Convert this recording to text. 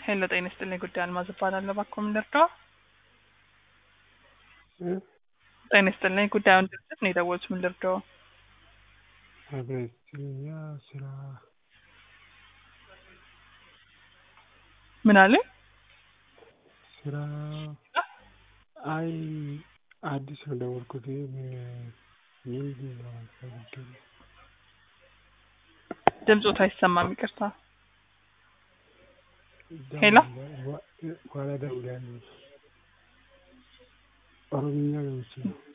ሄሎ ጤና ይስጥልኝ። ጉዳይ አልማዝ እባላለሁ። እባክዎ ምን ልርዳዎ? ጤና ይስጥልኝ። ጉዳዩን ድርጅት ነው የደወሉት። ምን ልርዳዎ? አብረኛ ስራ ምን አሉኝ? ስራ አይ አዲስ ነው ደወልኩት። ምን ምንድን ነው ፈልጌ ነው። ድምፆት አይሰማም፣ ይቅርታ። ሄሎ በኋላ እደውላለሁ። ኦሮምኛ ገብቼ ነው